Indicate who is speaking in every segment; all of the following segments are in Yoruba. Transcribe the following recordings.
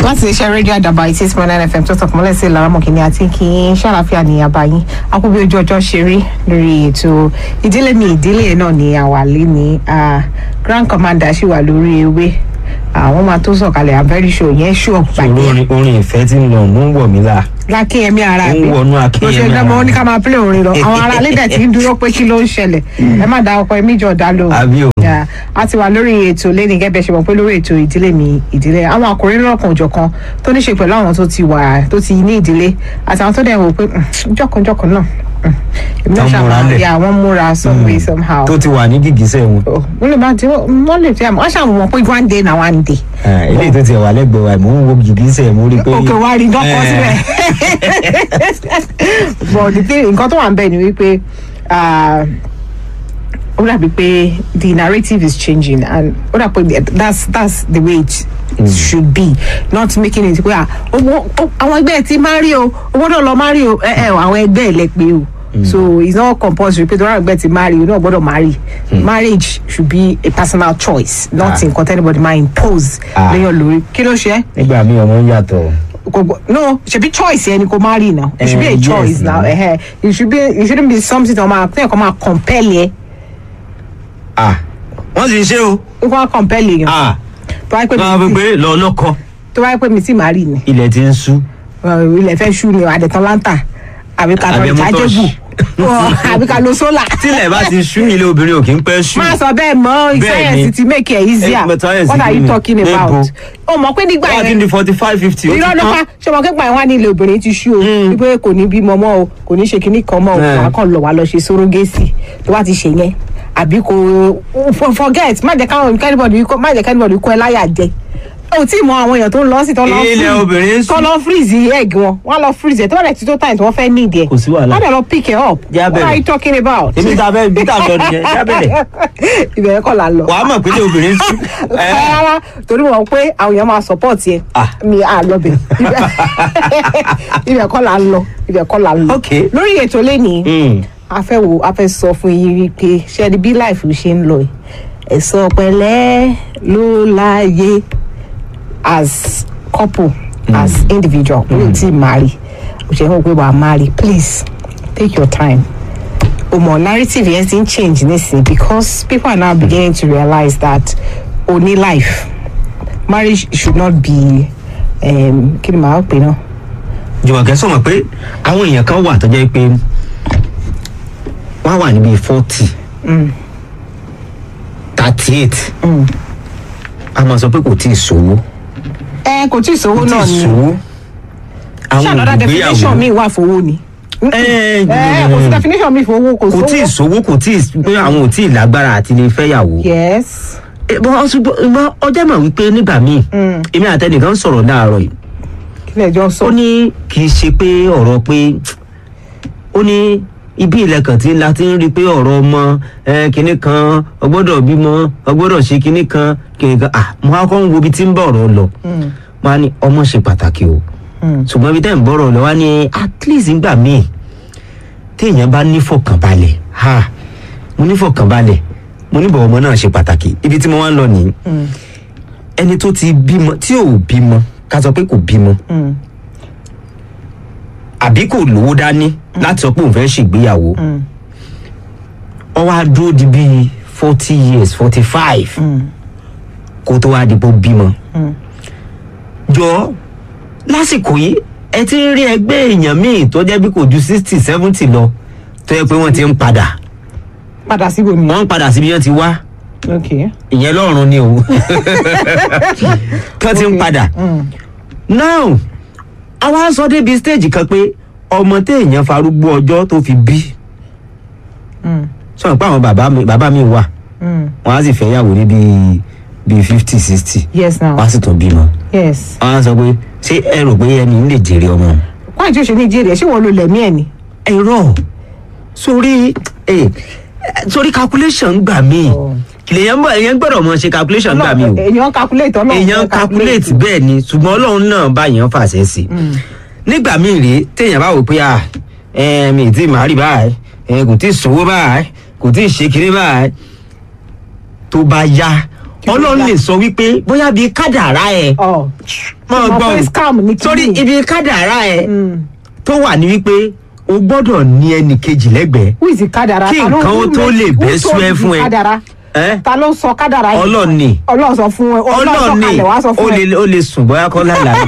Speaker 1: láti iléeṣẹ́ rédíò àdàbà eighty eight point nine fm tó tọkàn mọ́lẹ̀ sí ìlara mọ̀kìnní àti kí n ṣàlàfíà ní àbáyín akúbí ojú ọjọ́ ṣe rí lórí ètò ìdílé mi ìdílé náà ní àwàlé ní grand commander ṣì wà lórí ewé àwọn máa tó sọ̀kalẹ̀ i'm very sure yẹn sure
Speaker 2: ṣòro orin orin ìfẹ́ tí ń lọ ló ń wọ̀ mí là
Speaker 1: lákínyẹmí ara
Speaker 2: ó ń
Speaker 1: mi
Speaker 2: wọnú
Speaker 1: bó ṣe
Speaker 2: akínyẹmí
Speaker 1: dán mọ́ ó ní ká
Speaker 2: ara
Speaker 1: máa play orin lọ àwọn ará lédè tí ń dúró pé kí ló ń ṣẹlẹ̀ ẹ má da ọkọ ẹmí jọ dá lóhùn
Speaker 2: àbí o
Speaker 1: Yeah, a ti wà lórí ètò lẹ́ni gẹ́gẹ́ ṣe mọ̀ pé lórí ètò ìdílé mi ìdílé àwọn àkòrí lọ́kàn òjọ̀kan tó ní ṣe pẹ̀lú àwọn tó ti wà tó ti ní ìdílé àtàwọn tó dẹ̀ wò pé "Mm, jọ̀kanjọ̀kan náà mm, èmi náà
Speaker 2: Tán múra
Speaker 1: ṣàmà
Speaker 2: lẹ̀.
Speaker 1: ya wọ́n múra some way somehow.
Speaker 2: tó ti wà ní gìgísẹ̀ wọn
Speaker 1: Oh, wọ́n lè máa ti wọ́n lè fi àmọ́ wọ́n ṣàmùmọ̀ pé one day na one day.
Speaker 2: Ah, eléyìí tó ti wà lẹ́gbẹ̀ẹ́ wa mò ń wo gìgísẹ̀ mo rí i pé
Speaker 1: òkè wa rí dọ́kọ̀ síbẹ̀. but the thing nǹkan tó wà ń bẹ̀ ni wípé ah, ó dàbí pé the narrative is changing and ó dàbí pé that's that's the way it should be not making it pé ah, owó ó- àwọn ẹgbẹ́ ẹ̀ ti máa rí o owó náà lọ máa rí o ẹ ẹ àwọn ẹgbẹ́ ẹ̀ lẹ pé o so it's not compulsory pé tọ́lá ẹgbẹ́ ti marry o náà gbọ́dọ̀ marry marriage should be a personal choice not
Speaker 2: Ah.
Speaker 1: nǹkan tẹ́nibọ̀dì máa impose
Speaker 2: Ah.
Speaker 1: léyàn lórí kí ló ṣe é
Speaker 2: nígbà míì ọmọ ń yàtọ̀
Speaker 1: kò gbọ no ṣebi choice yẹn ni kò máa rí now it should be a
Speaker 2: Eh, yes,
Speaker 1: choice now
Speaker 2: now.
Speaker 1: eh, it should be it shouldn't be something tó máa tẹ́yẹ̀ kó máa compel yẹ
Speaker 2: Ah, wọ́n sì ń ṣe o
Speaker 1: kó máa compel yẹn
Speaker 2: Ah,
Speaker 1: tó wáyé pé
Speaker 2: máa fi
Speaker 1: mi ti
Speaker 2: pé lọ lọ́kọ
Speaker 1: tó wáyé pé mi ti máa rí ni
Speaker 2: ilẹ̀ ti ń sú
Speaker 1: Uh, ilẹ̀ fẹ́ ṣú ni àdẹ̀tán láńtà àbí ká tọ́
Speaker 2: Àbí ẹmu
Speaker 1: ìtajẹ́bù
Speaker 2: tọ́ṣì.
Speaker 1: àbí ká lo sólà
Speaker 2: tílẹ̀ bá ti sú ilé obìnrin ò kí ń pẹ́ sú
Speaker 1: máa sọ bẹ́ẹ̀ mọ́
Speaker 2: Bẹ́ẹ̀
Speaker 1: science
Speaker 2: ni.
Speaker 1: ti make it easier
Speaker 2: Eh, but science
Speaker 1: what are you
Speaker 2: kí ni?
Speaker 1: talking
Speaker 2: Níbo?
Speaker 1: about o mọ̀ pé nígbà
Speaker 2: wọ́n ti
Speaker 1: yẹn
Speaker 2: di forty five fifty ó ti
Speaker 1: irọ́ ló pa
Speaker 2: tán
Speaker 1: ṣé ọmọ kẹ́gbà wá ní ilé obìnrin ti ṣú o wípé kò ní bímọ mọ́ o kò ní ṣe kinní kan mọ́ o
Speaker 2: Eh.
Speaker 1: wàá kàn lọ wàá lọ ṣe sórogésì tó bá ti ṣe yẹn àbí kò for- forget má jẹ́ káwọn kẹ́nìbọ̀dì má jẹ́ kẹ́nìbọ̀dì kó ẹ láyà jẹ o tí mọ àwọn èèyàn tó ń lọ sí tó lọ
Speaker 2: Ilẹ̀ obìnrin ń
Speaker 1: tó
Speaker 2: sùn.
Speaker 1: lọ freeze egg wọn wọn lọ freeze ẹ tó bá dẹ̀ ti tó time tí wọ́n fẹ́ need ẹ
Speaker 2: Kò sí wàhálà.
Speaker 1: wọ́n dẹ̀ lọ pick it up
Speaker 2: Jẹ́ á
Speaker 1: what are
Speaker 2: bẹ̀rẹ̀.
Speaker 1: you talking about.
Speaker 2: èmi ta fẹ́ bí ta lọ nìyẹn jábẹ̀rẹ̀
Speaker 1: ìbẹ̀rẹ̀ kọ́ la lọ
Speaker 2: wàá mọ̀ pé ilé obìnrin sú Eh,
Speaker 1: rárá torí wọn pé àwọn èèyàn máa support yẹ
Speaker 2: Ah.
Speaker 1: mi à lọ bẹ ibẹ̀ kọ́ la ń lọ ibẹ̀ kọ́ la ń lọ
Speaker 2: Ok.
Speaker 1: lórí ètò lẹ́nìí
Speaker 2: mm,
Speaker 1: a fẹ́ wo a fẹ́ sọ fún yín rí pé ṣẹ́ni bí life ṣe ń lọ yìí ẹ̀sọ́ pẹ̀lẹ́ ló láàyè as couple as individual o yóò ti marry o ṣe ń wò pé wàá marry please take your time o mọ narrative yẹn ti ń change nísìnyí because people are now beginning to realize that o ní life marriage should not be um, kí ni màá pè náà
Speaker 2: jùmọ̀kẹ́ sọ̀mọ̀ pé àwọn èèyàn kan wà tó jẹ́ pé wọ́n wà níbi forty thirty eight a máa sọ pé kò tí ì sówó
Speaker 1: ẹ kò tí ì sówó
Speaker 2: kò tí
Speaker 1: náà
Speaker 2: ì
Speaker 1: ni
Speaker 2: sówó
Speaker 1: ṣé
Speaker 2: àwọn
Speaker 1: another definition mi
Speaker 2: olùgbéyàwó
Speaker 1: wà fowó ni.
Speaker 2: Eh,
Speaker 1: ẹ kò sí definition mi fowó kò
Speaker 2: kò tí ì
Speaker 1: sówó.
Speaker 2: sówó kò tí ì pé àwọn ò tí ì lágbára àti lè fẹ́yàwó.
Speaker 1: yes
Speaker 2: Eh, bọ́ ṣùgbọ́n ọjọ́ mọ̀ wípé nígbà míì èmi àtẹnìkan sọ̀rọ̀ láàárọ̀ yìí
Speaker 1: kí lè jọ sọ.
Speaker 2: ó ní kì í ṣe pé ọ̀rọ̀ pé ó ní ibi ìlẹ̀kàn tí la ti ń rí i pé ọ̀rọ̀ ọmọ eh, kinní kan ọgbọ́dọ̀ bímọ ọgbọ́dọ̀ ṣe kinní kan kinní kan ah mo á kọ́ ń wo ibi tí ń bọ̀ ọ̀rọ̀ lọ wọn á ní ọmọ ṣe pàtàkì o ṣùgbọ́n ibi tẹ́ ń bọ̀rọ̀ lọ wá ní at least nígbà míì téèyàn bá nífọ̀kànbalẹ̀ ha mo nífọ̀kànbalẹ̀ mo níbọ̀ ọmọ náà ṣe pàtàkì ibi tí mo wá ń lọ nìyí ẹni tó ti bímọ tí ò bímọ ká sọ pé kò bímọ àbí kò lówó dání láti sọ pé òun fẹ́ ṣègbéyàwó ọ wá dúró di bíi forty years forty five kó tó wá di bó bímọ jọ lásìkò yìí ẹ ti ń rí ẹgbẹ́ èèyàn míì tó jẹ́ bí kò ju sixty seventy lọ tó yẹ pé wọ́n ti ń padà
Speaker 1: padà síbò mi.
Speaker 2: wọ́n ń padà síbi wọ́n ti wá
Speaker 1: ok
Speaker 2: ìyẹn lọ́rùn ni o tó ti ń
Speaker 1: Ok.
Speaker 2: padà now àwa sọ débi stage kan pé ọmọ téèyàn farúgbó ọjọ́ tó fi bí sọ pé àwọn bàbá mi bàbá mi wà wọn á sì fẹ́ yàwó ní bíi bíi fifty sixty
Speaker 1: yes now
Speaker 2: wọn á sì tún bímọ
Speaker 1: yes.
Speaker 2: wọn á sọ pé ṣé ẹ rò pé ẹni ń lè jèrè ọmọ
Speaker 1: wáyé tí o ṣe ní jèrè ṣé wọn lo lẹ̀mí ẹ̀ ni.
Speaker 2: ẹ̀rọ sórí ẹ sórí calculation gbà mí
Speaker 1: Oh.
Speaker 2: lèyàn bọ èyàn gbọ́dọ̀ mọ ṣe calculation gbà mí o
Speaker 1: èèyàn calculate ọlọ́run
Speaker 2: èèyàn
Speaker 1: fẹ́
Speaker 2: calculate bẹ́ẹ̀ ni ṣùgbọ́n ọlọ́run náà bá yẹn fàṣẹ sí i nígbà míì rèé téèyàn bá wò pé à ẹ mi ì tí ì máa rí báyìí ẹ kò tí ì sówó báyìí kò tí ì ṣe kiri báyìí tó bá yá
Speaker 1: kí ló
Speaker 2: ọlọ́run
Speaker 1: dá?
Speaker 2: lè sọ wípé bóyá bíi kádàrá ẹ̀
Speaker 1: ọ
Speaker 2: máa
Speaker 1: Ṣùgbọ́n
Speaker 2: gbọ́
Speaker 1: pé
Speaker 2: o.
Speaker 1: scam ní kí
Speaker 2: sórí
Speaker 1: ni?
Speaker 2: ibi kádàrá ẹ̀
Speaker 1: Mm.
Speaker 2: tó wà ní wípé o gbọ́dọ̀ ní ẹnì kejì lẹ́gbẹ̀ẹ́
Speaker 1: who is the kádàrá
Speaker 2: Kí
Speaker 1: Ta ló-
Speaker 2: nǹkan ó
Speaker 1: who
Speaker 2: tó
Speaker 1: make-
Speaker 2: lè
Speaker 1: who
Speaker 2: bẹ́
Speaker 1: told
Speaker 2: sú ẹ
Speaker 1: you
Speaker 2: fún ẹ?
Speaker 1: kádàrá
Speaker 2: ẹ́
Speaker 1: ta ló sọ kádàrá yìí
Speaker 2: Ọlọ́run ni.
Speaker 1: ọlọ́run sọ fún ẹ ọlọ́run sọ
Speaker 2: ọlọ́ọ̀ni
Speaker 1: kalẹ̀ wá sọ
Speaker 2: ó
Speaker 1: fún ẹ
Speaker 2: lè ó lè sùn bóyá kọ́ láìláì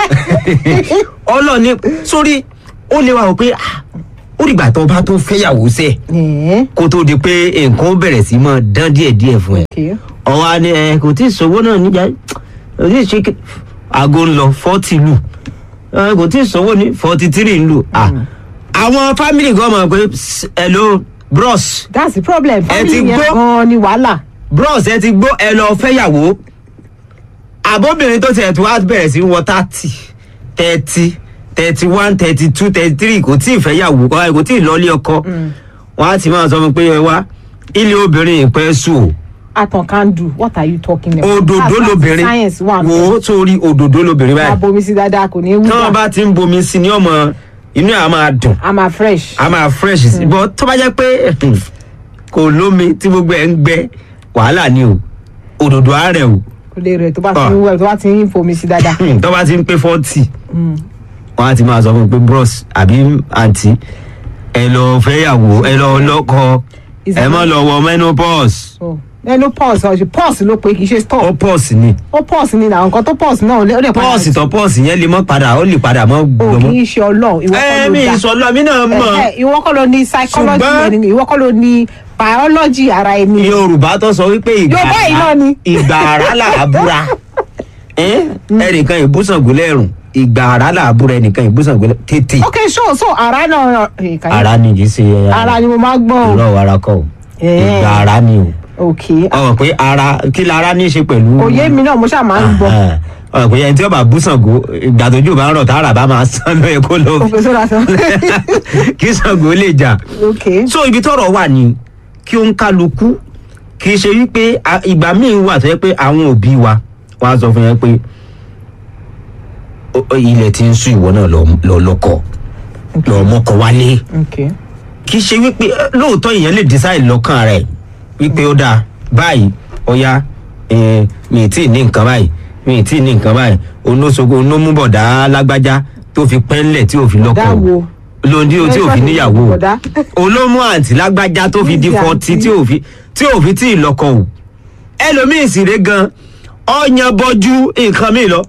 Speaker 2: ọlọ́ọ̀ni sórí ó lè wà wò pé ah, ó dìgbà tó bá tó fẹ́yàwó sẹ́ẹ̀
Speaker 1: Ẹ̀ẹ́,
Speaker 2: kó tó di pé nǹkan ó bẹ̀rẹ̀ sí máa dán díẹ̀díẹ̀ fún ẹ
Speaker 1: okay.
Speaker 2: ọwọ́ á ní ẹ kò tí ì sọ́wọ́ náà níjà kò tí ì ṣe kí- aago ń lọ fọ́tì lù ẹ kò tí ì sọ́wọ́ ní fọ́tì tírì ń lù Ah, àwọn fámìlì gan mọ̀ pé "S- hello bros
Speaker 1: that's the problem
Speaker 2: Ẹ ti
Speaker 1: family yẹn
Speaker 2: gbọ́?
Speaker 1: gan ni wàhálà
Speaker 2: bros ẹ ti gbó ẹ lọ fẹ́yàwó àbóbìnrin tó tiẹ̀ tó wá bẹ̀rẹ̀ sí wọ thirty thirty thirty one thirty two thirty three kò tí ì fẹ́yàwó kò tí ì lọ́ọ́lé ọkọ wọ́n á ti máa sọ fún mi pé ẹ wá ilé obìnrin ìpẹ́ sùn o
Speaker 1: atan can do what are you talking about
Speaker 2: òdòdó
Speaker 1: That's why
Speaker 2: lobìnrin
Speaker 1: science wà
Speaker 2: wò ó sórí òdòdó lobìnrin
Speaker 1: máa
Speaker 2: báyìí
Speaker 1: bomi sí dáadáa kò ní í
Speaker 2: tí wọ́n
Speaker 1: wúdà
Speaker 2: bá ti ń bomi sí ní ọmọ inú ẹ̀ á máa dùn
Speaker 1: i'm a fresh
Speaker 2: á máa fresh sí bọ́ tó bá jẹ́ pé kò lómi tí gbogbo ẹ̀ ń gbẹ wàhálà ni o òdòdó àárẹ̀ o
Speaker 1: kò lè rẹ̀ tó bá ti
Speaker 2: Ah.
Speaker 1: ń wẹ̀ tó bá ti ń fomi sí dáadáa
Speaker 2: Hmm, tó bá ti ń pé forty wọ́n á ti máa sọ fún mi pé bros àbí àǹtí ẹ lọ fẹ́yàwó ẹ lọ lọ́kọ
Speaker 1: Is
Speaker 2: ẹ
Speaker 1: it-
Speaker 2: má lọ wọ menopause
Speaker 1: so ẹnu pause ọ̀sẹ̀ pause ló pe kì í ṣe
Speaker 2: ó
Speaker 1: stop
Speaker 2: pause ni
Speaker 1: ó pause ni na nǹkan tó pause náà ó lè ó lè padà
Speaker 2: pause tó pause yẹn lè mọ́ padà ó lè padà mọ́
Speaker 1: o
Speaker 2: gbọmọ.
Speaker 1: kì í ṣe ọlọ́run ìwọ kọ́
Speaker 2: ẹ
Speaker 1: ló
Speaker 2: mi
Speaker 1: dá
Speaker 2: ìsọlọ mi náà mọ̀.
Speaker 1: Ẹ̀hẹ́, ìwọ kọ́ ló ní psychology
Speaker 2: Ṣùgbọ́n-
Speaker 1: ẹni ìwọ kọ́ ló ní biology ara ẹni
Speaker 2: yorùbá tó sọ wípé ìgbà
Speaker 1: Yorùbá yìí náà ni.
Speaker 2: ìgbà ara là á búra Ẹ́n? ẹnìkan ìbúsàngó lẹ́rùn ìgbà ara là á búra ẹnìkan ìbúsàngó lẹ́rùn tètè
Speaker 1: ok so so ara náà eh, kàyé-
Speaker 2: ara ni kì í ṣe
Speaker 1: ara ni mo máa gbọ́n
Speaker 2: irọ́ ara kọ́ o
Speaker 1: Ẹ́n.
Speaker 2: ìgbà ara ni o
Speaker 1: ok
Speaker 2: ọmọ pé ara kí la ara ní í ṣe pẹ̀lú.
Speaker 1: òye mi náà mo ṣáà máa ń gbọ́
Speaker 2: Ahán. ọmọ pé ẹni tí ó bá búsàngó ìgbà tójú bá ń rọ̀ tára bá máa sán lóye kó lọ
Speaker 1: òfin sódà sọ
Speaker 2: kí Ṣàngó lè jà
Speaker 1: ok
Speaker 2: so ibi tọ́rọ̀ wà ní kí ó ń kálukú kì í ṣe wípé a- ìgbà míì wà tó yẹ pé àwọn òbí wa wọn á sọ fún yẹn pé "Ó- ó, ilẹ̀ tí ń sún ìwọ náà lọ lọ lọ́kọ lọ mọ́kọ wálé
Speaker 1: ok
Speaker 2: kì í ṣe wípé eh, lóòótọ́ èèyàn lè decide lọ́kàn rẹ̀ wípé ó dáa báyìí ọ̀ya eh, mi ì tí ì ní nǹkan báyìí mi ì tí ì ní nǹkan báyìí onóṣogo onómúbọ̀dá lágbájá tó fi pẹ́ńlẹ̀ tí ò fi lọ́kọ
Speaker 1: Bọ̀dá wo?
Speaker 2: lóńdí tí ò fi níyàwó o
Speaker 1: Bọ̀dá.
Speaker 2: olómú àǹtí lágbájá tó fi di
Speaker 1: Níbi
Speaker 2: fọtí
Speaker 1: àǹtí.
Speaker 2: tí ò fi tí ò fi tí ì lọ́kọ o ẹlòmíì sì rè gan ọyàn bọjú nǹkan mi lọ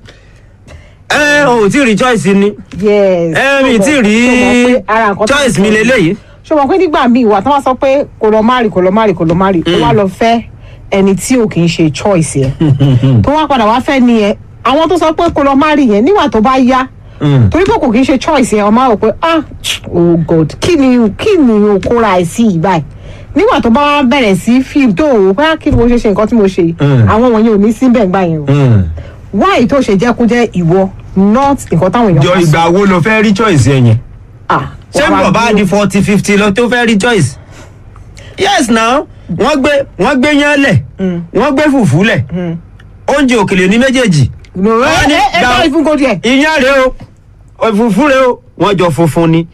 Speaker 2: ẹ ò tí ì rí choice ni
Speaker 1: yes
Speaker 2: ẹ mi tí ì rí choice mi lélẹ́yìí.
Speaker 1: ṣé o mọ̀ pé nígbà míì wà tí wọ́n sọ pé kò lọ márì kò lọ márì kò lọ márì ó wá lọ fẹ́ ẹni tí ò kì í ṣe choice yẹn tó wá padà wá fẹ́ ni yẹn àwọn tó sọ pé kò lọ márì yẹn nígbà tó bá yá
Speaker 2: Mm.
Speaker 1: torí pé kò kì í ṣe choice yẹn ọmọ àwọn pé ah oh god kí ni kí ni o kóra ẹ̀ sí yìí báyìí nígbà tó bá wá bẹ̀rẹ̀ sí fíìm tó o pé ah, kí ni mo ṣe ṣe nǹkan tí mo ṣe yìí
Speaker 2: Mm.
Speaker 1: àwọn wọ̀nyẹn ò ní síbẹ̀ gbà yẹn o
Speaker 2: Mm.
Speaker 1: why tó ṣe jẹ́ kó jẹ́ ìwọ not nǹkan táwọn èèyàn
Speaker 2: jọ
Speaker 1: bá sọ.
Speaker 2: ìgbà wo lo fẹ́ rí choice yẹn yẹn
Speaker 1: Ah,
Speaker 2: ṣé
Speaker 1: wàá
Speaker 2: bọ̀ bá
Speaker 1: dúró.
Speaker 2: di forty fifty lọ tó fẹ́ rí choice yes now wọ́n gbé wọ́n gbé yán lẹ̀ wọ́n gbé fùfú lẹ̀ oúnjẹ òkèlè ní méjèèjì
Speaker 1: No, ẹ
Speaker 2: Wọ́n ní
Speaker 1: ẹ ẹ
Speaker 2: gbà-
Speaker 1: bá ìfún kò díẹ̀.
Speaker 2: iyán rèé o òfùfú rèé o wọ́n jọ funfun ni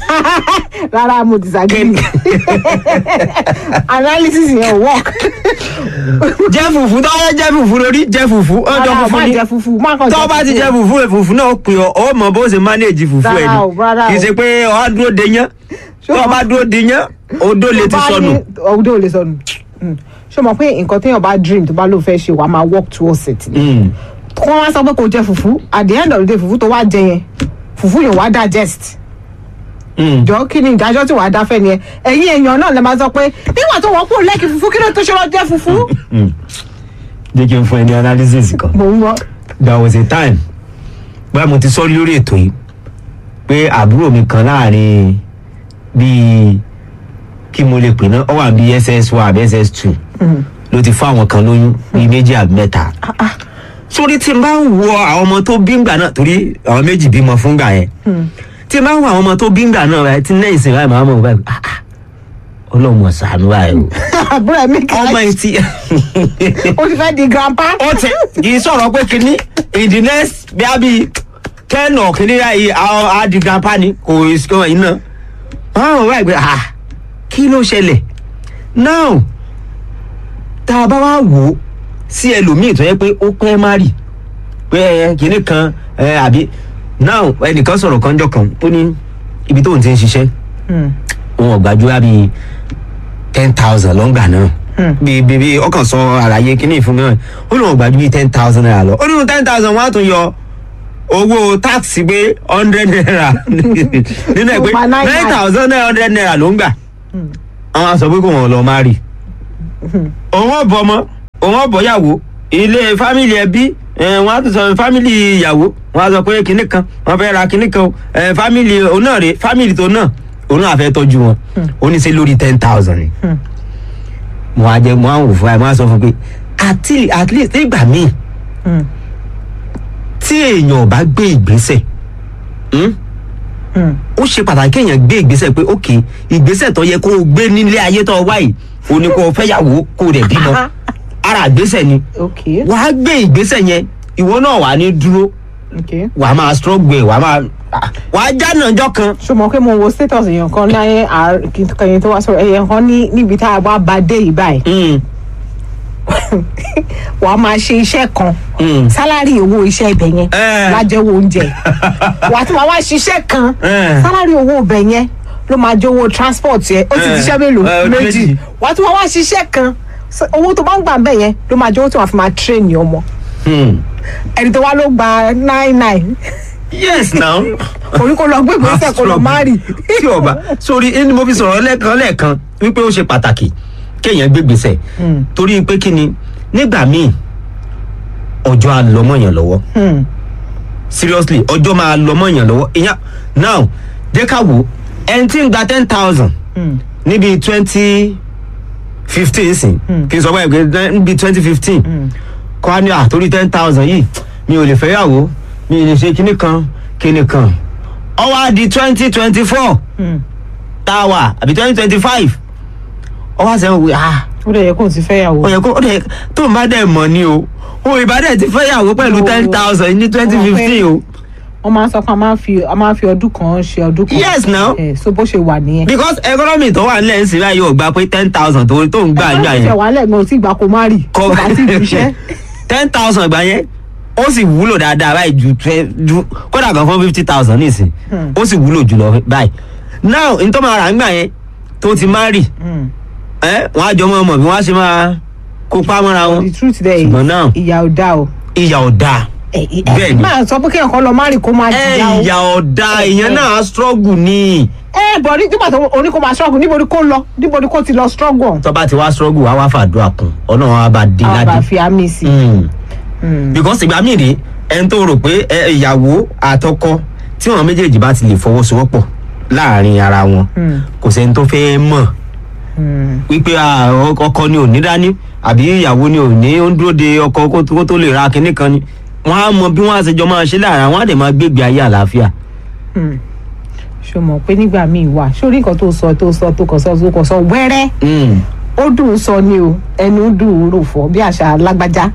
Speaker 1: rárá mo disagree analysis yẹn ò work.
Speaker 2: jẹ́ fùfú tó wọ́n jẹ́ fùfú lórí jẹ́ fùfú wọ́n jọ
Speaker 1: rárá o
Speaker 2: funfun
Speaker 1: má
Speaker 2: ni
Speaker 1: jẹ fufu má kàn jẹ
Speaker 2: tó bá ti
Speaker 1: fufu.
Speaker 2: jẹ́ fùfú rẹ̀ fùfú náà ó pè ọ́ ó mọ bó ṣe manage fùfú ẹ̀
Speaker 1: Rárá o, rárá
Speaker 2: ni
Speaker 1: o.
Speaker 2: kì í ṣe pé ọ̀ á dúró de yán tó o bá dúró de yán odó lè ti
Speaker 1: Tó bá
Speaker 2: sọnù.
Speaker 1: ní- odó ò lè sọnù Mm. ṣé o mọ̀ pé nǹkan téèyàn bá dream tó bá ló fẹ́ ṣe wàá máa work towards it ni.
Speaker 2: Mm.
Speaker 1: kí wọ́n wá sọ pé kò jẹ fufu at the end of the day fufu tó wá jẹ yẹn fufu yẹn wá digest
Speaker 2: Mm.
Speaker 1: jọ kí ni ìdájọ́ tí wàá dá fẹ́ ni ẹ ẹ̀yin èèyàn náà lè máa sọ pé nígbà tó wọ́n kúrò lẹ́kì fufu kí ló tó ṣe lọ jẹ fufu.
Speaker 2: jẹ́ kí n fún ẹ ní analysis kan.
Speaker 1: mò ń wọ
Speaker 2: there was a time bóyá mo ti sọ lórí ètò yìí pé àbúrò mi kan láàrin bíi kí mo lè pè náà ó wà bíi ss one àbí ss two ló ti fún àwọn kan lóyún bíi méjì àbí mẹ́ta sórí tí n bá ń wo àwọn ọmọ tó bí ngbà náà torí àwọn méjì bímọ fún gbà yẹn tí n bá ń wo àwọn ọmọ tó bí ngbà náà báyìí tí lẹ́yìn ìsìn báyìí màá mọ̀ báyìí ah ah ọlọ́mọ ṣàánú báyìí o
Speaker 1: àbúrò ẹ̀ mi kà
Speaker 2: ọmọ yìí ti
Speaker 1: ó ti fẹ́ di grandpa.
Speaker 2: ó ti kì í sọ̀rọ̀ pé kínní in the next bí a bí ten or kínní yìí àwọn adi grandpa ni kò sí kò iná wọ́n rò wáyé pé ah kí ló ṣẹlẹ̀ now tá a bá wá wò ó sí ẹlòmíì tó yẹ pé ó pẹ́ má rì pé ẹ kinní kan ẹ àbí now ẹnìkan sọ̀rọ̀ kan jọ kan ó ní ibi tóun ti ń ṣiṣẹ́
Speaker 1: Hmm.
Speaker 2: òun ọ̀gbájú á bíi ten thousand lọ́ngbà náà
Speaker 1: Hmm.
Speaker 2: bíi bíi bíi ọkàn sọ àlàyé kínní ìfún náà ó lóun ọ̀gbájú bíi ten thousand naira lọ ó nínú ten thousand wọ́n á tún yọ owó táàsì pé hundred naira nínú ẹ̀ pé
Speaker 1: Ó pa nine
Speaker 2: nine
Speaker 1: nine.
Speaker 2: thousand nine hundred naira ló ń gbà
Speaker 1: Hmm.
Speaker 2: àwọn á sọ pé kò wọ́n lọ má rì òun ọ̀bọ ọmọ òun ọ̀bọ yàwó ilé fámìlì ẹbí ẹ, wọn á tún sọ fámìlì ìyàwó wọn á sọ pé kinní kan wọn fẹ́ ra kinní kan o ẹ, fámìlì òun náà rè fámìlì tó náà òun náà fẹ́ tọ́jú wọn ó ní ṣe lórí ten thousand ni
Speaker 1: Hmm.
Speaker 2: mo á jẹ mo á wò fún ẹ mo á sọ fún pé at least at least nígbà míì
Speaker 1: Hmm.
Speaker 2: tí èèyàn ò bá gbé ìgbésẹ̀ hmm,
Speaker 1: Hmm.
Speaker 2: ó ṣe pàtàkì kéèyàn gbé ìgbésẹ̀ pé ok ìgbésẹ̀ tó yẹ kó o gbé nílé ayé tó o wá yìí o ní kó o fẹ́yàwó kó o dẹ̀ bímọ ara ìgbésẹ̀ ni
Speaker 1: okay
Speaker 2: wàá gbé ìgbésẹ̀ yẹn ìwọ náà wà ní dúró
Speaker 1: okay.
Speaker 2: wàá máa struggle ẹ̀ wàá máa wàá jánà ọjọ́ kan.
Speaker 1: ṣó mọ̀ pé mo wo status èèyàn kan láyé kẹyìn tó wá sọ̀rọ̀ èèyàn kan ní níbi tá a wá bá dé yìí báyìí
Speaker 2: Mm,
Speaker 1: wà á máa ṣe iṣẹ́ kan
Speaker 2: mm.
Speaker 1: sálárì owó iṣẹ́ ibẹ̀ yẹn
Speaker 2: Eh.
Speaker 1: lájẹ́wọ́ oúnjẹ wà á tún máa wá ṣiṣẹ́ kan
Speaker 2: Eh.
Speaker 1: sálárì owó ibẹ̀ yẹn ló máa jẹ́ owó transport yẹn ó ti
Speaker 2: Eh.
Speaker 1: ṣiṣẹ́ mélòó
Speaker 2: Eh, ó di
Speaker 1: méjì
Speaker 2: méjì.
Speaker 1: wà á tún máa wá ṣiṣẹ́ kan S- owó tó bá ń gbà bẹ́ẹ̀ yẹn ló máa jẹ́ owó tó wà fi máa train ní ọmọ
Speaker 2: Mm.
Speaker 1: ẹni tó wá ló gba nine nine
Speaker 2: yes now.
Speaker 1: orí kò lọ gbé ìgbésẹ̀ kò lọ má rì
Speaker 2: tí ọba sórí ẹni mo fi sọ̀rọ̀ lẹ́ẹ̀kan lẹ́ẹ̀kan wípé ó ṣe pàtàkì kéèyàn gbé gbèsè
Speaker 1: Mm.
Speaker 2: torí pé kí ni nígbà míì ọjọ́ á lọ mọ́yàn lọ́wọ́
Speaker 1: Hmm.
Speaker 2: seriously ọjọ́ máa lọ mọ́yàn lọ́wọ́ ìyẹn now jẹ́ ká wò ẹni tí ń gba ten thousand
Speaker 1: Hmm.
Speaker 2: níbi twenty fifteen sìn
Speaker 1: Mm.
Speaker 2: kí n sọ báyìí pé níbi twenty fifteen kọ́ á ní àtórí ten thousand yìí mi ò lè fẹ́yàwó mi ò lè ṣe kinní kan kinní kan ó wá di twenty twenty four
Speaker 1: Hmm.
Speaker 2: tá a wà àbí twenty twenty five ó wá sẹ́wọ̀n wí ah
Speaker 1: ó dẹ̀ yẹ kó o ti fẹ́ yàwó.
Speaker 2: ó yẹ kó ó dẹ̀ tó ń bá dẹ̀ mọ̀ ni o o ìbádẹ́ ti fẹ́yàwó pẹ̀lú
Speaker 1: Oh.
Speaker 2: ten thousand ní twenty fifteen o
Speaker 1: wọ́n máa ń sọ pé a máa ń fi a máa ń fi ọdún kan ṣe ọdún kan.
Speaker 2: Yes, now.
Speaker 1: ẹ so bó ṣe wà nìyẹn.
Speaker 2: because economy tó wà nílẹ̀ ń sìn báyìí ò gba pé ten thousand tó tó ń gbà
Speaker 1: ẹgbẹ́
Speaker 2: nígbà
Speaker 1: ìfẹ́
Speaker 2: yẹn
Speaker 1: wà lẹ́gbẹ̀ẹ́ ò tí ìgbà kó má rì kó bá ti fi iṣẹ́.
Speaker 2: ten thousand gbà yẹn ó sì wúlò dáadáa báyìí ju twe- ju kódà gan fún fifty thousand nísìn
Speaker 1: Hmm.
Speaker 2: ó sì wúlò jùlọ báyìí now n tó máa rà nígbà yẹn tó ti má rì
Speaker 1: Hmm.
Speaker 2: ẹ wọn á jọ mọ ọmọ bí wọn á ṣe máa kópa mọ́ra wọn
Speaker 1: the truth there is
Speaker 2: ṣùgbọ́n náà
Speaker 1: ìyà ò dá o.
Speaker 2: ìyà ọ̀dà
Speaker 1: ẹ ẹ
Speaker 2: Bẹ́ẹ̀ni.
Speaker 1: máa sọ pé kéèyàn kan lọ má rì kó má
Speaker 2: ẹ
Speaker 1: jìyà o.
Speaker 2: ìyà ọ̀dà ìyẹn náà á struggle ni
Speaker 1: ẹ bọ̀ ní nígbà tó oní kó máa struggle níbo ni kó lọ níbo ni kó ti lọ struggle.
Speaker 2: tó bá ti wá struggle wá wá fàdúrà kún ọ̀nà wọn á bá dé
Speaker 1: àwọn bá
Speaker 2: ládé.
Speaker 1: fi àmì sí.
Speaker 2: Mm.
Speaker 1: Hmm.
Speaker 2: because ìgbà míì rèé ẹni tó rò pé ẹ, ìyàwó àtọkọ tí wọn méjèèjì bá ti lè fọwọ́sowọ́pọ̀ láàrin ara wọn
Speaker 1: Hmm.
Speaker 2: kò sẹ́ni tó fẹ́ mọ̀
Speaker 1: Hmm.
Speaker 2: wípé ah, ọ- ọkọ ni ò ní dání àbí ìyàwó ni ò ní ó ń dúró de ọkọ kó tó- kó tó lè ra kinní kan ni wọn á mọ bí wọn á ṣe jọ máa ṣe láàrin àwọn á dẹ̀ máa gbégbé ayé àlàáfíà.
Speaker 1: Hmm. ṣo mọ̀ pé nígbà míì wà sórí nǹkan tó sọ tó sọ tó kàn sọ tó kàn sọ wẹ́rẹ́
Speaker 2: Mm.
Speaker 1: ó dùn ún sọ ni o ẹnu dùn ún rò fọ bí àṣà lágbájá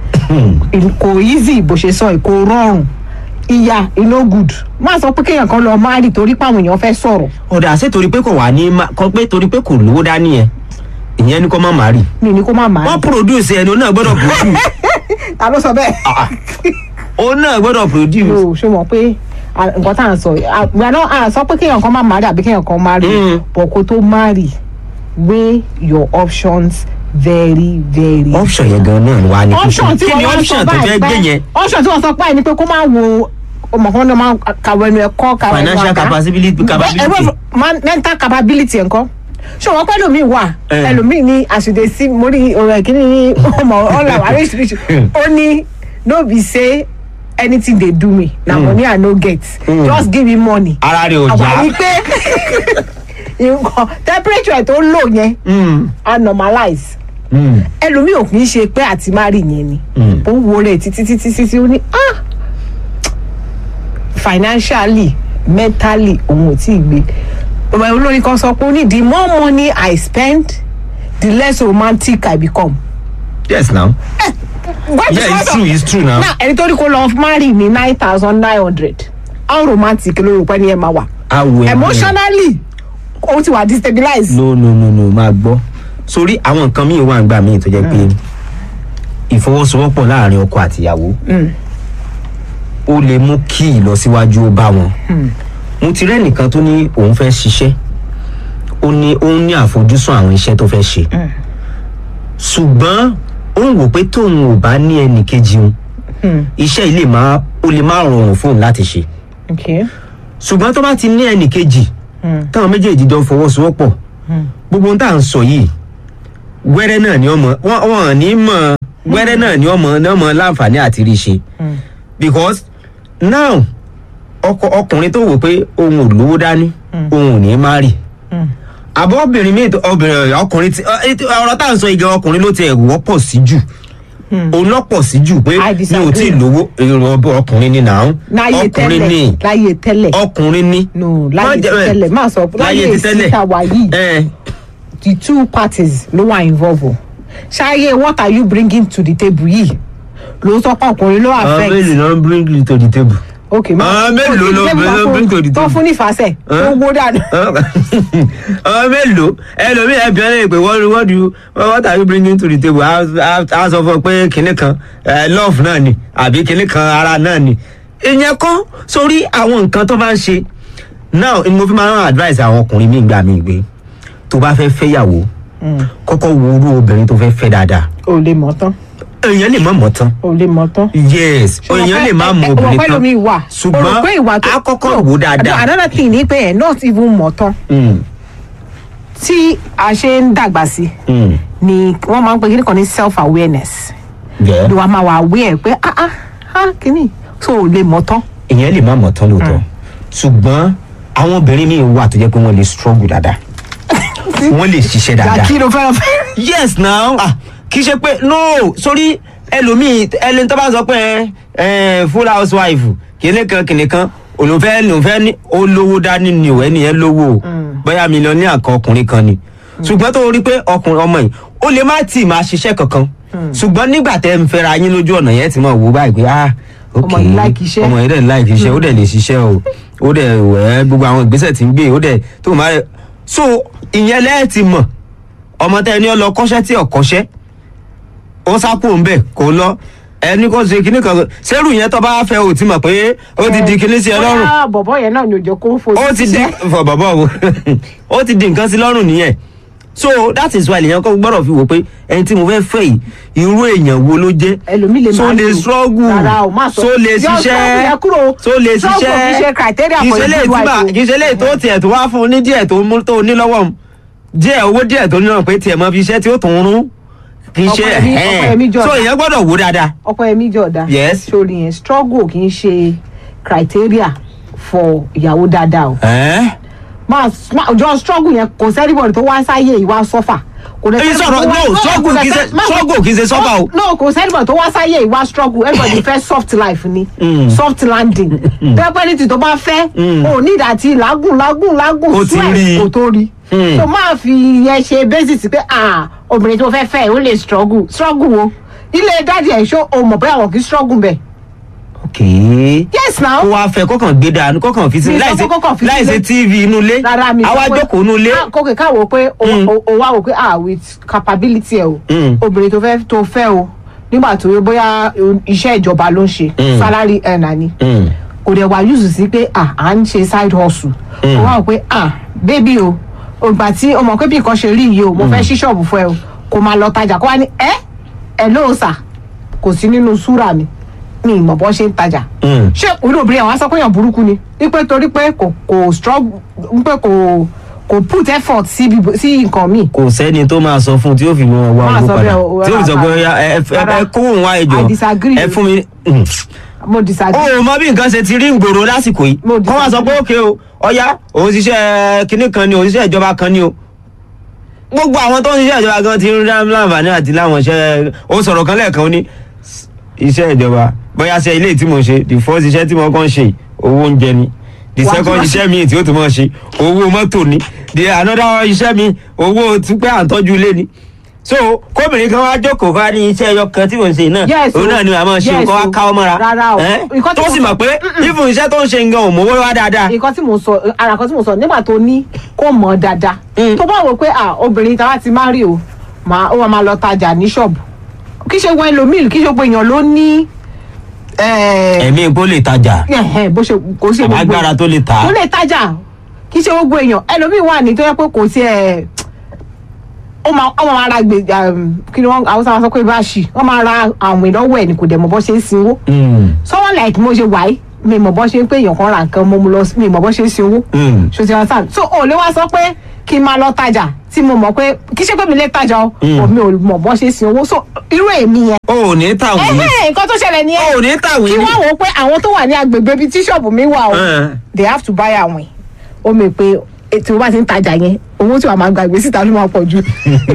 Speaker 1: kò easy bó ṣe sọ kò rọrùn ìyá iná good má sọ pé kéèyàn kan lọ má rì torí pé àwọn èèyàn fẹ́ sọ̀rọ̀
Speaker 2: ọ̀dà ṣé torí pé kò wà ní má- kọ́ pé torí pé kò lówó dání yẹn ìyẹn ni kò má má rí.
Speaker 1: mi ní kó má má
Speaker 2: wọ́n
Speaker 1: rì
Speaker 2: produce ẹni òun náà gbọ́dọ̀ produce
Speaker 1: ta ló sọ bẹ́ẹ̀.
Speaker 2: Ah, òun náà gbọ́dọ̀ produce.
Speaker 1: o ṣe mọ̀ pé à, nǹkan tá à ń sọ yìí, à, we are not- à sọ pé kéèyàn kan má má rì àbí kéèyàn kan má rì
Speaker 2: Mm.
Speaker 1: bọ̀ kó tó má rì weigh your options very very
Speaker 2: option yẹn gan náà wà ní
Speaker 1: option tí
Speaker 2: kí ni
Speaker 1: wọ́n wá
Speaker 2: option
Speaker 1: sọ
Speaker 2: tó fẹ́
Speaker 1: báyìí
Speaker 2: gbé
Speaker 1: pé
Speaker 2: yẹn
Speaker 1: option tí wọ́n sọ báyìí ni pé kó má wo ọmọ kan ní ọmọ kàwé ẹnu ẹ̀kọ́ kàwé ẹnu
Speaker 2: financial
Speaker 1: àga.
Speaker 2: capability capability.
Speaker 1: ẹ̀rọ man- mental capability ẹ̀kọ́ ṣé wọn pẹ́ lómi wà
Speaker 2: Eh.
Speaker 1: ẹlòmíì ní àṣìdè sí mórí ọ̀rọ̀ ìkíní ní ọmọ ọ̀là oríṣiríṣi ó ní no be say anything dey do me na money i no get
Speaker 2: Mm.
Speaker 1: just give me money
Speaker 2: ara rẹ̀ ò
Speaker 1: àwa
Speaker 2: já.
Speaker 1: rí pé nǹkan temperature tó lò yẹn
Speaker 2: Mm,
Speaker 1: a normalize
Speaker 2: mm,
Speaker 1: ẹlòmíì ò kì í ṣe pé àti má rí yẹn ni
Speaker 2: mm.
Speaker 1: ó wo rẹ̀ títí títí títí ó ní ah financially mentally òun ò tí ì gbé ọmọ olórin kan sọ pé ó ní the more money i spend the less romantic i become.
Speaker 2: yes now.
Speaker 1: What is
Speaker 2: yeah
Speaker 1: what
Speaker 2: it's
Speaker 1: of-
Speaker 2: true it's true now.
Speaker 1: now ẹni tó ní kó lọ marry ní nine thousand nine hundred how romantic ló rò pé ní ẹ máa wà
Speaker 2: awo ẹ
Speaker 1: emotionally ó ti wà destabilize.
Speaker 2: no no no no máa gbọ́ sórí àwọn nǹkan míì wà nígbà míì tó jẹ́ pé ìfọwọ́sowọ́pọ̀ láàrin ọkọ àtìyàwó ó lè mú kí ìlọsíwájú ó bá wọn mo ti rẹ́ nìkan tó ní òun fẹ́ ṣiṣẹ́ ó ní ó ní àfojúsùn àwọn iṣẹ́ tó fẹ́ ṣe ṣùgbọ́n ó ń wò pé tóun ò bá ní ẹnì kejì òun iṣẹ́ yìí lè máa ó lè má rọrùn fóun láti ṣe
Speaker 1: okay.
Speaker 2: ṣùgbọ́n tó bá ti ní ẹnì kejì táwọn méjèèjì jọ fọwọ́sowọ́pọ̀ gbogbo ohun tá à ń sọ yìí wẹ́rẹ́ náà ni ọmọ wọ́n wọ́n ní mọ̀ wẹ́rẹ́ náà ni ọmọ náà mọ̀ láǹfààní àti rí ṣe because now ọkọ ọkùnrin tó wò pé òun ò lówó dání òun ò ní má rì àbọ̀ obìnrin míì tó- obìnrin ọkùnrin tí ọ- ètò- ọ̀rọ̀ tá à ń sọ igi ọkùnrin ló ti ẹ̀ wọ́pọ̀ sí jù òun lọ́pọ̀ sí jù pé
Speaker 1: I
Speaker 2: mi ò
Speaker 1: disagree.
Speaker 2: tí ì lówó èrò ọbẹ̀ ọkùnrin ni nàá
Speaker 1: láyé
Speaker 2: ọkùnrin ni
Speaker 1: tẹ́lẹ̀ láyé tẹ́lẹ̀
Speaker 2: ọkùnrin ni.
Speaker 1: no láyé
Speaker 2: Má jẹ́-
Speaker 1: tẹ́lẹ̀ máa sọ
Speaker 2: láyé
Speaker 1: láyé
Speaker 2: ti tẹ́lẹ̀.
Speaker 1: síta wà yìí
Speaker 2: ẹ
Speaker 1: the two parties ló wà involve o ṣáyé what are you bringing to the table yìí ló sọ pé ọkùnrin ló
Speaker 2: àwọn
Speaker 1: affect
Speaker 2: mélòó ló ń bring you to the table.
Speaker 1: ok
Speaker 2: àwọn mélòó ló ló bring to the
Speaker 1: tó
Speaker 2: table.
Speaker 1: fún nífàsẹ̀ tó wó dànù
Speaker 2: àwọn mélòó ẹlòmíì ẹbí ọ lè pè what what do you what are you bringing to the table a a- a sọ fún ọ pé kinní kan eh, love náà ni àbí kinní kan ara náà ni ìyẹn kọ́ sórí àwọn nǹkan tó bá ń ṣe now ni mo fi máa ń advice àwọn ọkùnrin míì gbà mí gbé tó bá fẹ́ fẹ́yàwó kọ́kọ́ wo irú obìnrin tó fẹ́ fẹ́ dáadáa
Speaker 1: ò lè mọ̀ tán
Speaker 2: èèyàn lè má mọ̀ tán
Speaker 1: ò lè mọ̀ tán.
Speaker 2: yes èèyàn lè má mọ obìnrin
Speaker 1: ọ̀pẹ́
Speaker 2: tán
Speaker 1: lómi wà
Speaker 2: ṣùgbọ́n
Speaker 1: o rò pé ìwà tó
Speaker 2: a kọ́kọ́
Speaker 1: No,
Speaker 2: wò dáadáa.
Speaker 1: another thing ni pé ẹ̀ not even mọ̀ tán
Speaker 2: Mm,
Speaker 1: tí a ṣe ń dàgbà sí
Speaker 2: mm,
Speaker 1: ni wọ́n máa ń pe kíní kan ní self awareness
Speaker 2: yeah.
Speaker 1: ló wàá máa wà aware pé ah ah ah kíní so ò lè mọ̀ tán.
Speaker 2: èèyàn lè má mọ̀ tán lóòótọ́ ṣùgbọ́n àwọn obìnrin míì wà tó jẹ́ pé wọ́n lè struggle dáadáa wọ́n lè ṣiṣẹ́ dáadáa.
Speaker 1: kí ló fẹ́ràn fẹ́.
Speaker 2: yes now ah, kì í ṣe pé no sórí ẹlòmíì ẹlẹ́ni tó bá sọ pé ẹ full housewife kìnìún kan kìnìún kan olùfẹ́ olùfẹ́ ní olówó dání ni ò ẹni yẹn lówó o bóyá mílíọ̀nù àkọ́ ọkùnrin kan ni ṣùgbọ́n tó rí pé ọkùnrin ọmọ yìí ó lè má tì máa ṣiṣẹ́ kankan ṣùgbọ́n nígbà tẹ́ ń fẹ́ra yín lójú ọ̀nà yẹn ti mọ̀ wò báyìí pé ah ok
Speaker 1: Ọmọ yìí like iṣẹ́.
Speaker 2: ọmọ yìí dẹ̀ like iṣẹ́ ó dẹ̀ lè ṣiṣẹ́ o ó dẹ̀ wẹ̀ gbogbo àwọn ìgbésẹ̀ tí ń gbé ó dẹ̀ tó máa rẹ̀ so ìyẹn lẹ́ẹ̀ ti mọ̀ ọmọ tẹ ẹni ọ lọ kọ́ṣẹ́ tí ò kọ́ṣẹ́ ó sápò ń bẹ̀ kó lọ ẹni kó ṣe kinní kan sẹ́rù yẹn tó bá fẹ́ ò ti mọ̀ pé ó ti di kinní sí ẹ lọ́rùn
Speaker 1: bóyá bọ̀bọ̀ yẹn náà ni òjò kó fojú
Speaker 2: ó ti di
Speaker 1: síṣẹ́.
Speaker 2: fọ bàbá wo ó ti di nǹkan sí lọ́rùn nìyẹn so that is why èèyàn kọ́ gbọ́dọ̀ fi wò pé ẹni tí mo fẹ́ fẹ́ yìí irú èèyàn wo ló jẹ́
Speaker 1: ẹlòmíì lè
Speaker 2: so
Speaker 1: máa
Speaker 2: lè
Speaker 1: lò.
Speaker 2: struggle
Speaker 1: Rárá o, má sọ.
Speaker 2: so lè
Speaker 1: Yọ struggle
Speaker 2: ṣiṣẹ́
Speaker 1: yẹn kúrò.
Speaker 2: so lè
Speaker 1: Struggle
Speaker 2: ṣiṣẹ́
Speaker 1: kì í ṣe criteria
Speaker 2: kì í
Speaker 1: for
Speaker 2: ṣe
Speaker 1: a
Speaker 2: lè
Speaker 1: good
Speaker 2: tí
Speaker 1: wife
Speaker 2: bá
Speaker 1: o.
Speaker 2: kì í ṣe lè tó tiẹ̀ tó wá fún un ní díẹ̀ tó mú tó ní lọ́wọ́ mu díẹ̀ owó díẹ̀ tó ní náà pé tiẹ̀ mọ fi iṣẹ́ tí ó tún rún kì í ṣe
Speaker 1: Ọkọ ẹ̀mí- ọkọ ẹ̀mí jọ
Speaker 2: so
Speaker 1: ọ̀dà.
Speaker 2: èèyàn gbọ́dọ̀ wò dáadáa
Speaker 1: ọkọ ẹmí jọ̀dá
Speaker 2: Yes.
Speaker 1: sórí yẹn struggle kì í ṣe criteria for ìyàwó dáadáa o
Speaker 2: ẹ́ẹ́
Speaker 1: máa máa- jọ struggle yẹn kò sẹ́ríbọ̀dì tó wá sáyé ìwà sọ́fà kò dẹ̀
Speaker 2: èyí
Speaker 1: sẹ́nibọ̀dì
Speaker 2: sọ̀rọ̀
Speaker 1: tó wá-
Speaker 2: no struggle kì í ṣe
Speaker 1: má-
Speaker 2: struggle kì í ṣe sọ́fà o.
Speaker 1: no kò sẹ́ríbọ̀dì tó wá sáyé ìwà struggle everybody fẹ́ soft life ni
Speaker 2: Mm.
Speaker 1: soft landing pẹ́pẹ́ ní ti tó bá fẹ́
Speaker 2: Mm.
Speaker 1: o ní ìdàtí làágùn làágùn làágùn
Speaker 2: Kò ti
Speaker 1: sweat
Speaker 2: rí.
Speaker 1: kò tó rí
Speaker 2: Mm.
Speaker 1: so máa fi yẹn ṣe basis pé ah obìnrin tó fẹ́ fẹ́ ó lè struggle struggle wo ilé dáàdì ẹ̀ ṣó o mọ̀ bóyá wọn kì í struggle bẹ́ẹ̀
Speaker 2: okay
Speaker 1: yes now
Speaker 2: kó wá fẹ́ kọ́kàn gbé dànù kọ́kàn fi sí
Speaker 1: Mi sọ
Speaker 2: láìsí
Speaker 1: pé kọ́kàn fi
Speaker 2: láìsí
Speaker 1: sílé.
Speaker 2: tv inú ilé
Speaker 1: rárá mi sọ
Speaker 2: àwa
Speaker 1: pé-
Speaker 2: jókòó inú ilé
Speaker 1: Ah, kókè káwọ pé o
Speaker 2: Mm.
Speaker 1: o- o wá wò pé ah with capability ẹ o
Speaker 2: Mm.
Speaker 1: obìnrin tó fẹ́ tó fẹ́ o nígbà tó yẹ bóyá o- iṣẹ́ ìjọba ló ń ṣe
Speaker 2: Mm.
Speaker 1: salary earner ni
Speaker 2: Mm,
Speaker 1: kò dẹ̀ wá use sí pé ah à ń ṣe side hustle
Speaker 2: Mm.
Speaker 1: o wá wò pé ah baby o ògbà tí o mọ̀ pé bí nǹkan ṣe rí yìí o mo fẹ́ ṣí ṣọ́ọ̀bù fún ẹ o kò máa lọ tajà kó wá ní ẹ ẹ lóò sà kò sí nínú súrà mi mi ìmọ̀ bọ́ ṣe ń tajà
Speaker 2: mm.
Speaker 1: ṣé orí obìnrin àwọn sọ pé èèyàn burúkú ni wípé torí pé kò kò struggle wípé kò kò put effort sí bíbo- sí nǹkan míì.
Speaker 2: kò sẹ́ni tó máa sọ fún un tí yóò fi mọ wá
Speaker 1: Máa
Speaker 2: owó
Speaker 1: sọ
Speaker 2: padà
Speaker 1: bẹ́ẹ̀ o,
Speaker 2: tí yóò fi sọ pé
Speaker 1: rárá.
Speaker 2: "Ọya, ẹ ẹ- ẹ
Speaker 1: Rárá.
Speaker 2: kó òun wá ẹjọ
Speaker 1: I disagree.
Speaker 2: ẹ fún mi. Mm.
Speaker 1: mo disagree.
Speaker 2: o mọ bí nǹkan ṣe ti rí gbòòrò lásìkò yìí
Speaker 1: Mo
Speaker 2: kọ́ wá sọ pé òkè o ọ̀yá òun ṣiṣẹ́ kinní kan ni òun ṣiṣẹ́ ìjọba kan ni o gbogbo àwọn tó ń ṣiṣẹ́ ìjọba gan ti ń rán láǹfààní àti láwọn iṣẹ́ ó sọ̀rọ̀ kan lẹ́ẹ̀kan ó ní iṣẹ́ ìjọba bóyá ṣe ilé tí mo ṣe the first iṣẹ́ tí mo kàn ṣe owó oúnjẹ ni the
Speaker 1: Wàá tún
Speaker 2: second
Speaker 1: wá
Speaker 2: iṣẹ́ mi tí ó tún mọ̀ ṣe owó mọ́tò ni the another iṣẹ́ mi owó túpẹ́ à ń tọ́jú ilé ni so kóbìnrin kan wá jókòó ká ní iṣẹ́ ẹyọ kan tí mo ń ṣe náà
Speaker 1: Yes o.
Speaker 2: òun náà ni màá máa ṣe
Speaker 1: Yes
Speaker 2: nǹkan wá
Speaker 1: o.
Speaker 2: káwọ́ mọ́ra
Speaker 1: Rárá o.
Speaker 2: ẹ́?
Speaker 1: Nǹkan tí
Speaker 2: tó
Speaker 1: mo
Speaker 2: sì
Speaker 1: sọ-
Speaker 2: mọ̀ pé even iṣẹ́ tó ń ṣe nǹkan ò mówó wá dáadáa
Speaker 1: nǹkan tí mo sọ ara kan tí mo sọ nígbà tó ní kó mọ̀ dáadáa
Speaker 2: Mm.
Speaker 1: tó bá wò pé ah obìnrin táwa ti má rí o máa ó wà máa lọ tajà ní ṣọ́ọ̀bù kí ṣe wọ ẹlòmíì kí ṣe gbogbo èèyàn ló ní eh,
Speaker 2: ẹ̀mí ipò lè tajà
Speaker 1: ẹ̀hẹ̀, bó ṣe kò ṣe gbogbo
Speaker 2: agbára tó lè tà á
Speaker 1: tó lè tajà kì í ṣe gbogbo èèyàn ẹlòmíì wà ní tó yẹ pé kò sí ẹ ó máa ó máa ra gbè um, kí ni wọn àwọn sábà sọ pé báṣì wọn máa ra àwọn ìlọ́wọ́ ẹ̀ ní kò dẹ̀ mọ̀ bọ́ ṣe ń sinwó
Speaker 2: Mm,
Speaker 1: someone like mo ṣe wáyé mi mọ̀ bọ́ ṣe ń pé èèyàn kan ra nǹkan mo mu lọ sí- mi mọ̀ bọ́ ṣe ń sinwó
Speaker 2: mm.
Speaker 1: ṣo ti understand so ò lè wá sọ pé kí n máa lọ tajà tí mo mọ̀ pé kì í ṣe pé mi lè tajà o
Speaker 2: Mm.
Speaker 1: but mi ò mọ̀ bọ́ ṣe ń sin owó so irú èmi yẹn
Speaker 2: o ò ní tàwé
Speaker 1: ẹ̀hẹ́ nǹkan tó ṣẹlẹ̀ ni
Speaker 2: o
Speaker 1: ẹ
Speaker 2: ò ní tàwé
Speaker 1: kí
Speaker 2: ní.
Speaker 1: wọ́n wò ó pé àwọn tó wà ní agbègbè bíi tíṣọ̀bù mi wà o
Speaker 2: Eh.
Speaker 1: they have to buy àwìn ó mi pé eh, tí mo bá ti ń tajà yẹn owó tí wàá máa gbàgbé síta ló máa pọ̀ jù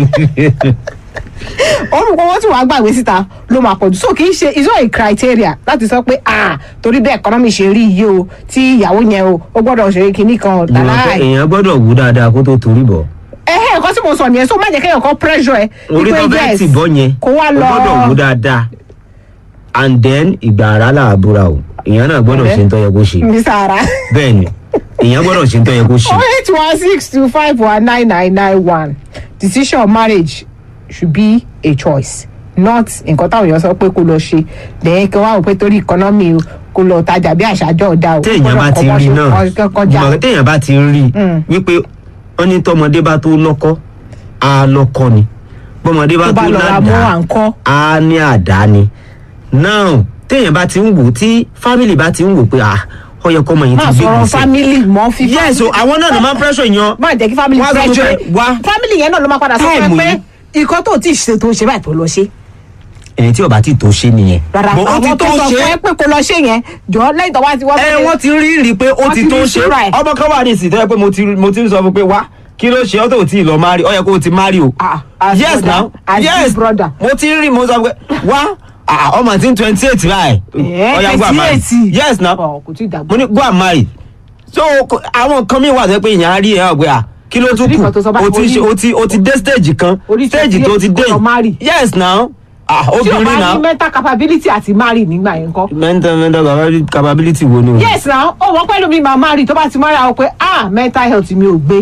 Speaker 1: orúkọ owó tí wàá gbàgbé síta ló máa pọ̀ jù so kì í ṣe it's not a criteria láti sọ pé ah torí bẹ́ẹ̀ economy ṣe rí yìí o tí ìyàwó yẹn o ó gbọ́dọ̀ ṣe kinní kan
Speaker 2: Ìwọ̀n pé
Speaker 1: láláì
Speaker 2: èèyàn gbọ́dọ̀ wú dáadáa kó tó torí bọ̀
Speaker 1: ẹhẹ́ nǹkan tí mo sọ nìyẹn so má jẹ́ kéèyàn kan pressure ẹ
Speaker 2: orí tó
Speaker 1: wípé
Speaker 2: fẹ́
Speaker 1: yes,
Speaker 2: tì bọ́ yẹn
Speaker 1: kó wá
Speaker 2: ó
Speaker 1: lọ
Speaker 2: gbọ́dọ̀ wú dáadáa and then ìgbà ara làbúra o èèyàn náà gbọ́dọ̀
Speaker 1: Ọ̀rẹ́.
Speaker 2: ṣe ń tọ́ yẹ kó ṣe
Speaker 1: mi sára.
Speaker 2: bẹ́ẹ̀ ni èèyàn gbọ́dọ̀ ṣe ń tọ́ yẹ kó ṣe.
Speaker 1: oh eight one six two five one nine nine nine one decision of marriage should be a choice not nǹkan táwọn èèyàn sọ pé kó lọ ṣe lẹ́yìn kí wọ́n á wò pé torí economy o kó lọ tajà bí àṣàjọ ọ̀dà o
Speaker 2: téèyàn bá ti rí náà
Speaker 1: kọjá
Speaker 2: ìmọ̀ràn téèyàn bá ti rí
Speaker 1: Mm.
Speaker 2: wípé wọ́n ní tọmọdé bá tó lọ́kọ́ á lọ́kọ́ ni bọ́mọdé bá
Speaker 1: tó bá
Speaker 2: tó
Speaker 1: lọ ra mọ́
Speaker 2: ládàá
Speaker 1: à ń kọ́
Speaker 2: á ní àdá ni now téèyàn bá ti ń wò tí family bá ti ń wò pé ah ó yẹ kọ́mọ yìí
Speaker 1: máa
Speaker 2: ti gbé
Speaker 1: sọ̀rọ̀
Speaker 2: gbèsè
Speaker 1: family mọ́ fi
Speaker 2: yes o àwọn náà ló máa ń pressure yan
Speaker 1: má jẹ́ kí family
Speaker 2: Wá sọ fún
Speaker 1: pressure
Speaker 2: pé, wá.
Speaker 1: family yẹn náà ló máa padà sọ
Speaker 2: Time
Speaker 1: fún ẹ pé
Speaker 2: yìí.
Speaker 1: ìkọ́ tó ti ṣe tó ṣe báyìí tó lọ ṣe
Speaker 2: ẹni tí ó bá ti tó ṣe nìyẹn
Speaker 1: rárá
Speaker 2: But ó ti
Speaker 1: àwọn tó sọ fún ẹ pé kó lọ ṣe yẹn jọ lẹ́yìn tó wá ti wá
Speaker 2: ẹ wọ́n ti rí rí pé ó
Speaker 1: Wọ́n
Speaker 2: ti
Speaker 1: ti
Speaker 2: tó
Speaker 1: rí
Speaker 2: ṣe
Speaker 1: ìṣúra ẹ̀.
Speaker 2: ọmọ kan wà ní ìsìn tó yẹ pé mo ti mo ti ń sọ fún pé wá kí ló ṣe ọ́ tó tí ì lọ mari ó yẹ kó o ti mari o
Speaker 1: Ah, as
Speaker 2: yes
Speaker 1: brother,
Speaker 2: now
Speaker 1: as
Speaker 2: yes
Speaker 1: big brother.
Speaker 2: mo ti rí mo sọ pé wá ah, ọmọ tí ń twenty eight báyìí
Speaker 1: Eh,
Speaker 2: ó yá go and marry
Speaker 1: 28.
Speaker 2: yes now
Speaker 1: Ọ̀, kò tí ì dàgbà
Speaker 2: mo ní go and marry so ko- àwọn kan mi wà tó yẹ pé ìyẹn á rí ẹ ọgbẹ à kí ló tún
Speaker 1: Orí
Speaker 2: kù
Speaker 1: kan tó sọ báyìí,
Speaker 2: o ti
Speaker 1: orí-
Speaker 2: ṣe- o ti o ti dé stage kan
Speaker 1: Orí
Speaker 2: stage tó ti
Speaker 1: 28
Speaker 2: dé
Speaker 1: kó lọ marry.
Speaker 2: yes now ah
Speaker 1: tí o
Speaker 2: obìnrin
Speaker 1: bá ní
Speaker 2: náà
Speaker 1: mental capability àti marry nígbà yẹn kọ́.
Speaker 2: mental mental capability- capability wo ni o.
Speaker 1: yes na ó wọ́n pẹ́lú mi máa marry tó bá ti marry àwọn pé ah mental health mi ò gbé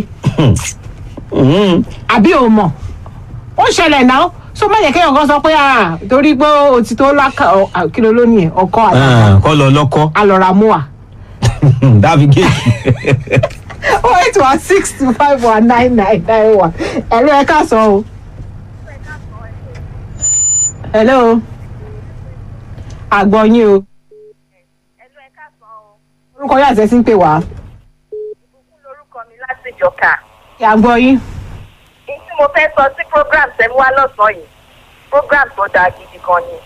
Speaker 2: Mhm.
Speaker 1: àbí o mọ̀ ó ṣẹlẹ̀ náà so má yẹ kéèyàn kan sọ pé ah torí pé o ti tó lákà ọ- à, kí ló lónìí ẹ̀ ọkọ àti
Speaker 2: Ah, kọ́ lọ lọ́kọ́
Speaker 1: alọ́ra mú wa.
Speaker 2: dábì géèjì.
Speaker 1: oh eight one six two five one nine nine nine one ẹ̀rọ ẹ̀ ká sọ o. hello àgbọ̀ yín o
Speaker 3: Ẹnu ẹ̀ka sàn o.
Speaker 1: orúkọ yóò àti ẹ̀ sí ń pè wá
Speaker 3: Ìbùkún lorúkọ mi láti Ìjọ̀ka.
Speaker 1: àgbọ̀ yín.
Speaker 3: Èyí tí mo fẹ́ sọ sí program tẹ́ mú wá lọ́sàn-án yìí. Program tó dáa gidi gan ni.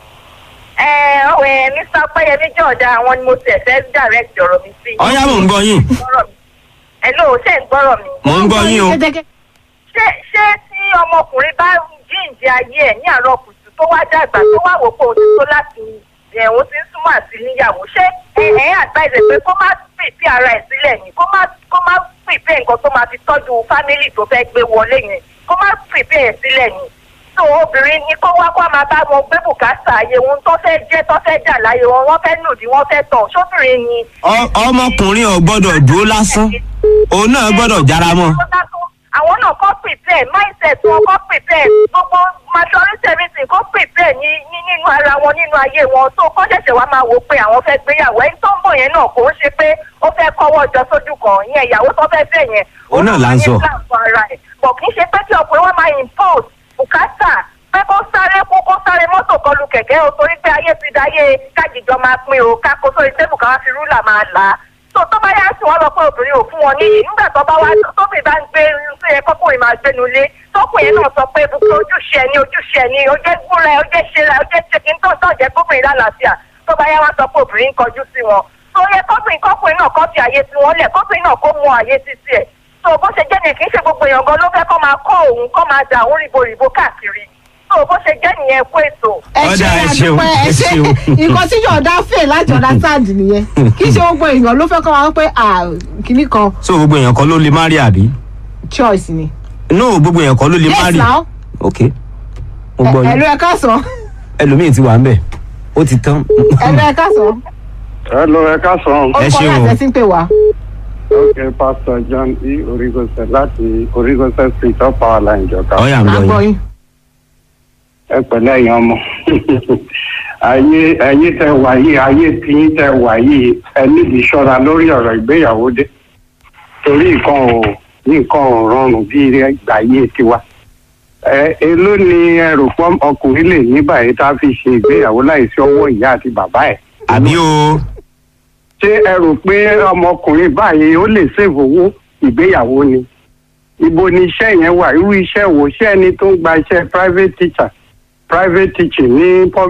Speaker 3: Ẹ ọ̀wẹ̀ Mr. Pẹ́yẹmí Jọ̀ọ́dá àwọn ni mo tẹ̀ fẹ́ direct ọ̀rọ̀ mi sí.
Speaker 2: ọ̀yá mò ń gbọ́ yín
Speaker 3: Gbọ́rọ̀ mi. Hello, ṣé ń gbọ́rọ̀ mi?
Speaker 2: mò ń gbọ́ yín o.
Speaker 1: Kẹ́tẹ́kẹ́-
Speaker 3: Ṣé ṣé tí ọmọkùnrin bá jíǹde ayé ẹ̀ ní àárọ̀ kùtù tó wá dàgbà tó wá wò pé òun ti tó láti ẹ̀hún ti ń súnmọ́ àti níyàwó ṣé ẹ ẹ advise ẹ pé kó má pèpè ara ẹ̀ sílẹ̀ ni kó má kó má pèpè nǹkan tó máa fi tọ́jú fámìlì tó fẹ́ gbé wọlé yẹn kó má pèpè ẹ̀ sílẹ̀ ni tó obìnrin ní kó wá kó máa bá wọn gbé bùkátà ayé wọn tó fẹ́ jẹ́ tó fẹ́ jà láyé wọn wọ́n fẹ́ nùdí wọ́n fẹ́ tọ̀ sóbìnrin ni
Speaker 2: Ọ- ọmọkùnrin ò gbọ́dọ̀ dúró lásán òun náà gbọ́dọ̀ jára mọ́.
Speaker 3: àwọn náà kọ́ prepare mindset wọn kọ́ prepare gbogbo majority everything kọ́ prepare ní ní nínú ara wọn nínú ayé wọn tó kọ́ ṣẹ̀ṣẹ̀ wá máa wò pé àwọn fẹ́ gbéyàwó ẹni tó ń bọ̀ yẹn náà kò ń ṣe pé ó fẹ́ kọ́wọ́ jọ sójú kan ìyẹn ìyàwó tó fẹ́ fẹ́ yẹn
Speaker 2: Òun náà là ń sọ.
Speaker 3: ní plan fún ara ẹ̀ bọ̀ kì í ṣe pé kí ọkùnrin wọn máa impose bùkátà pé kó sáré kó kó sáré mọ́tò kọlu kẹ̀kẹ́ o torí pé ayé ti dáyé kájíjọ máa pín o kákó sórí tébù ká wá fi rúlà máa là á tó tó bá yá sí wọn lọ pé obìnrin ò fún wọn níyì nígbà tó bá wá tóbi bá ń gbé tó yẹ kọkùnrin máa gbénu lé tọkùnrin náà sọ pé gbogbo ojúṣe ẹni ojúṣe ẹni ó jẹ́ gbúra ẹ ó jẹ́ ṣe ra ó jẹ́ ṣe kí n tó tó jẹ́ kóbìnrin lálàáfíà tó bá yá wá sọ pé obìnrin ń kọjú sí wọn tó yẹ kọkùnrin kọkùnrin náà kọ́ fi àyè sí wọn lẹ̀ kọkùnrin náà kó mú àyè sí tiẹ̀ tó bó ṣe jẹ́ nìyẹn kì í ṣe gbogbo èèyàn gan ló fẹ́ kọ́ máa kọ́ òun kọ́ máa dà òun rìbòrìbò káàkiri tó bó ṣe jẹ́ nìyẹn kó ètò
Speaker 1: ẹ
Speaker 2: Ọ̀dà,
Speaker 1: ṣe
Speaker 2: ẹ ṣeun,
Speaker 1: àdúpẹ́ ẹ
Speaker 2: ẹ
Speaker 1: ṣe
Speaker 2: ṣeun.
Speaker 1: nǹkan tí yọ̀ọ̀dá fè láti ọ̀dà sáàdì nìyẹn kì í ṣe gbogbo èèyàn ló fẹ́ kọ́ wa pé ah, kinní kan
Speaker 2: so gbogbo èèyàn kan ló lè má rí àbí.
Speaker 1: choice ni.
Speaker 2: no gbogbo èèyàn kan ló lè má
Speaker 1: yes
Speaker 2: rí.
Speaker 1: now
Speaker 2: ok mo gbọ́
Speaker 1: ẹ̀rọ
Speaker 2: yín
Speaker 1: ẹ̀ka sọ
Speaker 2: ẹlòmíì ti wà ń bẹ̀ ó ti tán.
Speaker 1: ẹ̀rọ ẹ̀ka sọ
Speaker 4: Hello, ẹ káàsán.
Speaker 2: Ẹ
Speaker 1: orúkọ
Speaker 2: ṣeun
Speaker 1: yóò
Speaker 2: o.
Speaker 1: àti ẹ̀ sí ń pè wá.
Speaker 4: Ok, Pastor John E. Origose láti Origose Street of Power Line Ìjọba.
Speaker 2: ọ̀yà ń gbọ́
Speaker 1: àgbọ̀
Speaker 2: yín.
Speaker 1: yín.
Speaker 4: ẹ pẹ̀lẹ́ ẹ̀yin ọmọ ayé ẹ̀yin tẹ wà yìí ayé tiyín tẹ wà yìí ẹ níbi ìṣọ́ra lórí ọ̀rọ̀ ìgbéyàwó dé torí nǹkan ò nǹkan ò rọrùn bí ìgbà ayé tiwa ẹ èló ni ẹ rò pé ọkùnrin lè ní báyìí tá a fi ṣe ìgbéyàwó láìsí ọwọ́ ìyá àti bàbá ẹ̀
Speaker 2: àbí o
Speaker 4: ṣé ẹ rò pé ọmọkùnrin báyìí ó lè ṣèwọ owó ìgbéyàwó ni ibo ni iṣẹ́ yẹn wà irú iṣẹ́ wo ṣé ẹni tó ń gba iṣẹ́ private teacher private teaching ní pub-